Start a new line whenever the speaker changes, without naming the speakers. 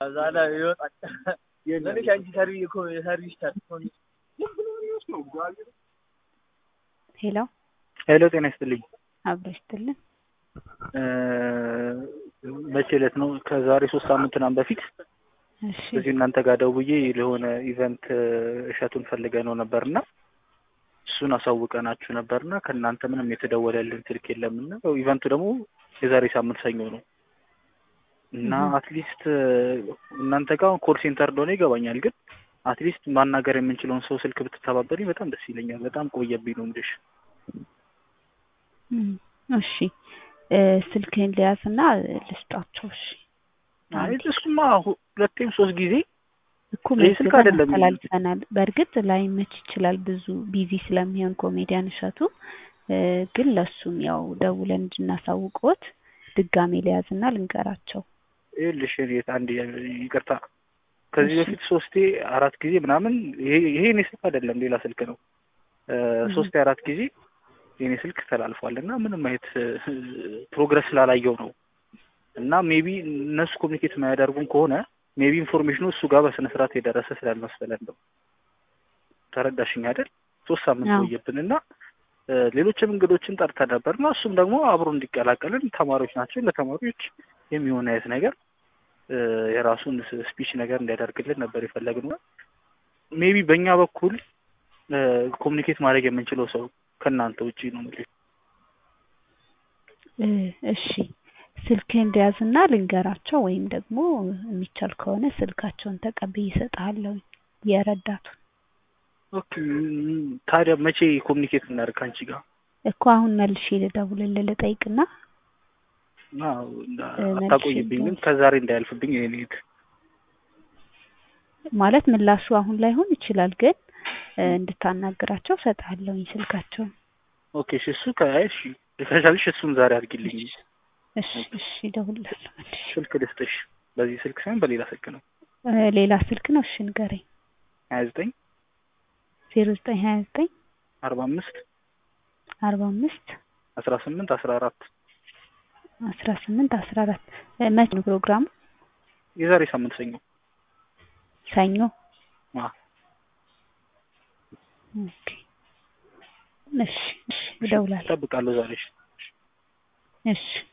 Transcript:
ከዛ ላይ ይወጣል። ትንሽ አንቺ ሰርቪ እኮ የሰርቪስ ታጥፎን
ሄሎ
ሄሎ ጤና ይስጥልኝ።
አብሮ ይስጥልን።
መቼ ዕለት ነው? ከዛሬ ሶስት ሳምንት ምናምን በፊት
እሺ
እዚህ እናንተ ጋር ደውዬ ለሆነ ኢቨንት እሸቱን ፈልገ ነው ነበርና እሱን አሳውቀናችሁ ነበርና ከእናንተ ምንም የተደወለልን ስልክ የለምና ያው ኢቨንቱ ደግሞ የዛሬ ሳምንት ሰኞ ነው እና አትሊስት እናንተ ጋር ኮል ሴንተር እንደሆነ ይገባኛል፣ ግን አትሊስት ማናገር የምንችለውን ሰው ስልክ ብትተባበሪኝ በጣም ደስ ይለኛል። በጣም ቆየብኝ ነው የምልሽ።
እም፣ እሺ እ ስልክህን ሊያዝና ልስጣቸው። እሺ
አይ እሱማ ሁ- ሁለቴም ሶስት ጊዜ
እኮ
ይህ ስልክ አይደለም።
ተላልፈናል። በእርግጥ ላይመች ይችላል ብዙ ቢዚ ስለሚሆን ኮሜዲያን እሸቱ እ ግን ለሱም ያው ደውለን እንድናሳውቅዎት ድጋሜ ሊያዝና ልንገራቸው።
ይኸውልሽ እኔ አንድ ይቅርታ ከዚህ
እሺ።
በፊት ሶስቴ አራት ጊዜ ምናምን ይሄ ይሄ የኔ ስልክ አይደለም ሌላ ስልክ ነው። እ ሶስቴ አራት ጊዜ የኔ ስልክ ተላልፏል እና ምንም አይነት እ ፕሮግረስ ስላላየው ነው እና ሜቢ እነሱ ኮሚኒኬት የማያደርጉን ከሆነ ሜቢ ኢንፎርሜሽኑ እሱ ጋር በስነ ስርዓት የደረሰ ስላልመሰለን ነው። ተረዳሽኝ አይደል? ሶስት ሳምንት
አዎ።
ቆየብን እና እ ሌሎችም እንግዶችን ጠርተን ነበር እና እሱም ደግሞ አብሮ እንዲቀላቀልን ተማሪዎች ናቸው ለተማሪዎች የሚሆን አይነት ነገር እ የራሱን ስፒች ነገር እንዲያደርግልን ነበር የፈለግነው። ሜቢ በእኛ በኩል ኮሚኒኬት ማድረግ የምንችለው ሰው ከእናንተ ውጪ ነው የምልሽ።
እ እሺ ስልክህን ሊያዝና ልንገራቸው ወይም ደግሞ የሚቻል ከሆነ ስልካቸውን ተቀብዬ እሰጥሃለሁ የረዳቱን
ኦኬ ም- ታዲያ መቼ ኮሚኒኬት እናደርግ ከአንቺ ጋር?
እኮ አሁን መልሼ ልደውልልህ ልጠይቅና
አዎ፣ እንዳ-
እ መልሼ
አታቆይብኝ ግን
ልደውል።
ከዛሬ እንዳያልፍብኝ የኔ እህት።
ማለት ምላሹ አሁን ላይሆን ይችላል ግን እ እንድታናግራቸው እሰጥሃለሁኝ ስልካቸውን።
ኦኬ እሺ፣ እሱ ከአይ እሺ ከቻልሽ እሱን ዛሬ አድርጊልኝ።
እሺ እሺ እደውልልሃለሁ መልሼ።
ስልክ ልስጥሽ። በዚህ ስልክ ሳይሆን በሌላ ስልክ ነው።
እ ሌላ ስልክ ነው። እሺ ንገረኝ።
ሀያ ዘጠኝ
ዜሮ ዘጠኝ ሀያ ዘጠኝ
አርባ አምስት
አርባ አምስት
አስራ ስምንት አስራ አራት
አስራ ስምንት አስራ አራት መቼ ነው ፕሮግራሙ?
የዛሬ ሳምንት ሰኞ።
ሰኞ።
አ
ኦኬ እሺ እሺ እደውላለሁ።
እጠብቃለሁ ዛሬ።
እሺ